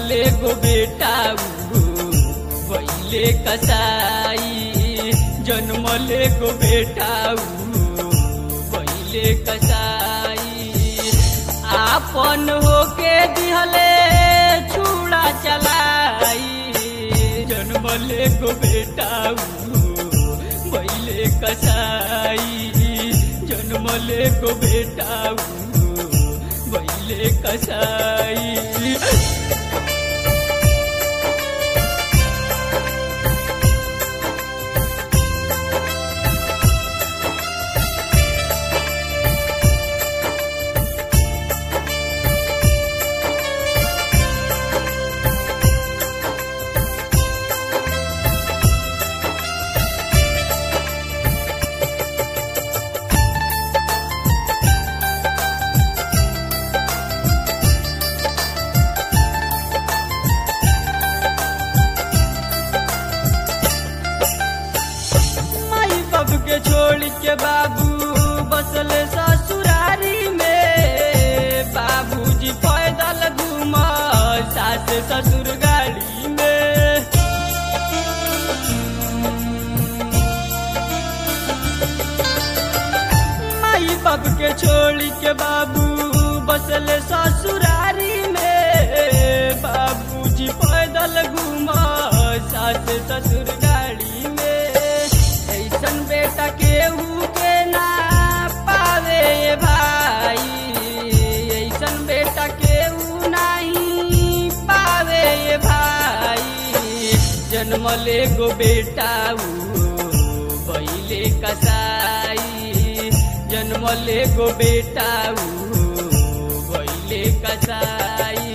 जन्मले गो बेटा भैले कसाई जन्मले गो बेटा भैले कसाई आपन होके दिहले छुड़ा चलाई जन्मले गो बेटा भैले कसाई जन्मले गो बेटा भैले कसाई माई बाप के छोड़ के बाबू बसले ससुरारी में बाबूजी पैदल घूम सास ससुर गाड़ी में माई बाप के छोड़ के बाबू बसले ससुरारी में बाबूजी पैदल घूम सास ससुर गाड़ी में ऐसन बेटा केहू के ना पावे भाई ऐसन बेटा केहू नहीं पावे भाई जन्मले गो बेटा बैले कसाई जन्मले गो बेटा बैले कसाई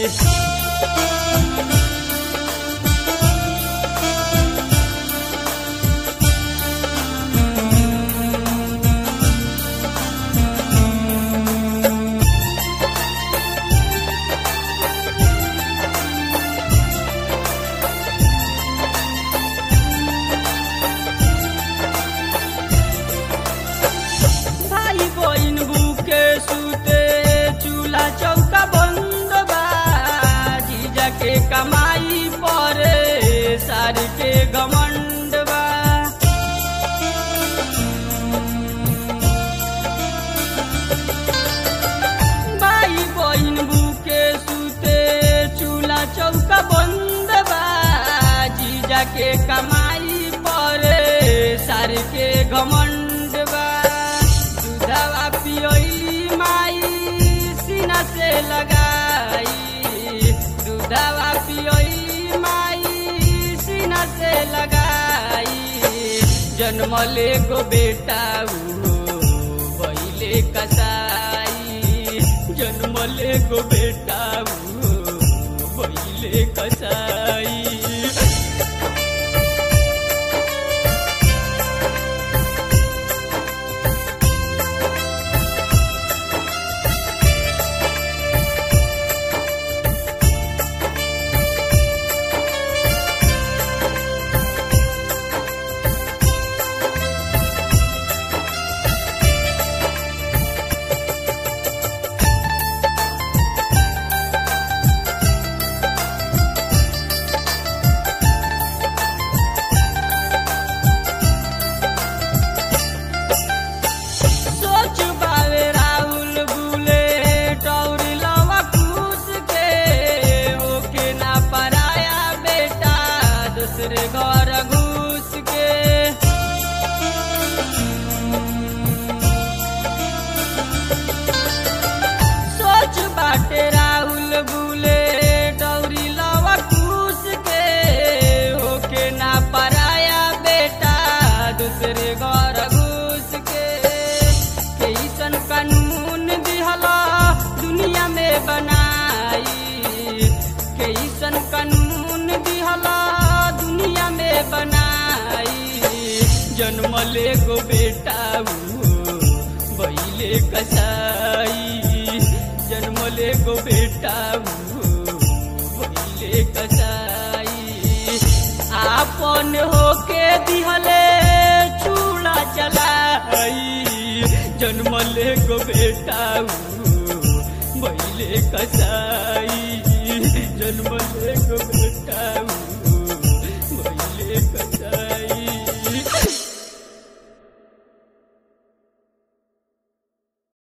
भाई बहिन भूखे सुते चूल्हा चौका बंद बा जीजा के कमाई परे सार के घमंड बा भाई बहिन भूखे सुते चूल्हा चौका बंद बा जीजा के कमाई परे सार के घमंड बा दूधवा पियोली माई सीना से लगाई दूधवा पियोली माई सीना से लगाई जन्मले गो बेटा बैले कसाई जन्मले गो बेटा बैले कसाई सोच बावे राहुल बुले टौरी लवा खुश के ओके ना पराया बेटा दूसरे घर घुस के सोच बाटे राहुल बुले टौरी लवा खुश के ओके ना पराया बेटा दूसरे घर घुस के कैसन कानून दिहला दुनिया में बनाई कैसन कानून दिहला दुनिया में बनाई जन्मले गो बेटा बैले कसाई जन्मले गो बेटा बैले कसाई आपन होके दिहले चूड़ा चलाई जन्मले गो बेटा बैले कसाई जन्मले एगो बेटा भइले कसाई